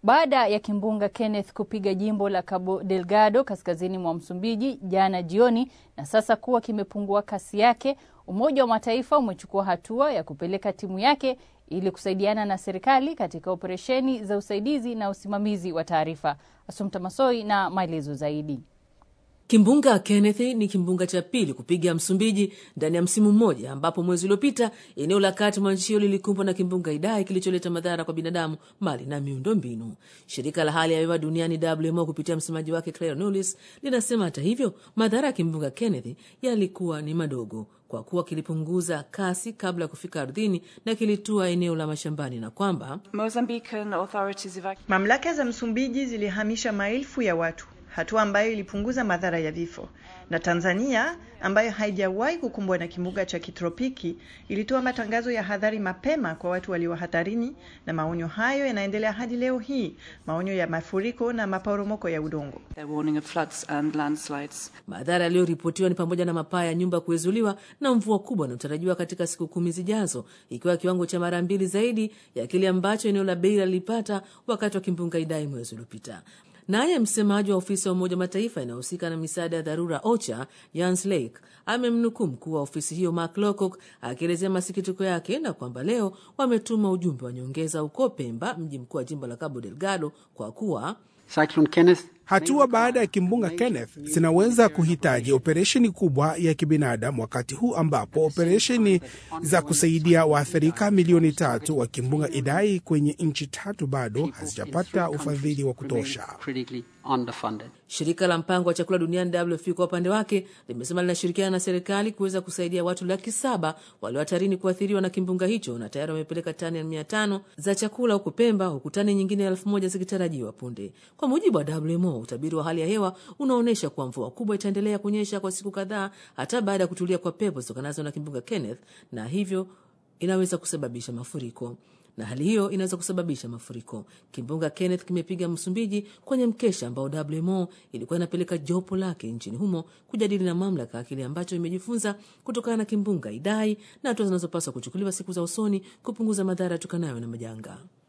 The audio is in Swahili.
baada ya kimbunga Kenneth kupiga jimbo la Cabo Delgado kaskazini mwa Msumbiji jana jioni na sasa kuwa kimepungua kasi yake. Umoja wa Mataifa umechukua hatua ya kupeleka timu yake ili kusaidiana na serikali katika operesheni za usaidizi na usimamizi wa taarifa. Asumta Masoi na maelezo zaidi. Kimbunga Kenneth ni kimbunga cha pili kupiga Msumbiji ndani ya msimu mmoja, ambapo mwezi uliopita eneo la kati mwa nchi hiyo lilikumbwa na kimbunga Idai kilicholeta madhara kwa binadamu, mali na miundo mbinu. Shirika la hali ya hewa duniani WMO kupitia msemaji wake Claire Nulis linasema hata hivyo, madhara ya kimbunga Kenneth yalikuwa ni madogo kwa kuwa kilipunguza kasi kabla ya kufika ardhini na kilitua eneo la mashambani na kwamba mamlaka za Msumbiji zilihamisha maelfu ya watu hatua ambayo ilipunguza madhara ya vifo. Na Tanzania ambayo haijawahi kukumbwa na kimbunga cha kitropiki ilitoa matangazo ya hadhari mapema kwa watu walio hatarini, na maonyo hayo yanaendelea hadi leo hii, maonyo ya mafuriko na maporomoko ya udongo. Madhara yaliyoripotiwa ni pamoja na mapaa ya nyumba kuezuliwa na mvua kubwa inayotarajiwa katika siku kumi zijazo, ikiwa kiwango cha mara mbili zaidi ya kile ambacho eneo la Beira lilipata wakati wa kimbunga Idai mwezi uliopita. Naye msemaji wa ofisi ya Umoja Mataifa inayohusika na misaada ya dharura OCHA Jens Lake amemnukuu mkuu wa ofisi hiyo Mark Lowcock akielezea masikitiko yake na kwamba leo wametuma ujumbe wa nyongeza huko Pemba, mji mkuu wa jimbo la Cabo Delgado, kwa kuwa hatua baada ya kimbunga Kenneth zinaweza kuhitaji operesheni kubwa ya kibinadamu, wakati huu ambapo operesheni za kusaidia waathirika milioni tatu wa kimbunga Idai kwenye nchi tatu bado hazijapata ufadhili wa kutosha. Shirika la mpango wa chakula duniani WFP kwa upande wake limesema linashirikiana na serikali kuweza kusaidia watu laki saba walio hatarini kuathiriwa na kimbunga hicho, na tayari wamepeleka tani ya mia tano za chakula huku Pemba, huku tani nyingine elfu moja zikitarajiwa punde. Kwa mujibu wa WMO, utabiri wa hali ya hewa unaonyesha kuwa mvua kubwa itaendelea kunyesha kwa siku kadhaa hata baada ya kutulia kwa pepo zitokanazo na kimbunga Kenneth, na hivyo inaweza kusababisha mafuriko na hali hiyo inaweza kusababisha mafuriko. Kimbunga Kenneth kimepiga Msumbiji kwenye mkesha ambao WMO ilikuwa inapeleka jopo lake nchini humo kujadili na mamlaka kile ambacho imejifunza kutokana na kimbunga Idai na hatua zinazopaswa kuchukuliwa siku za usoni kupunguza madhara yatokanayo na majanga.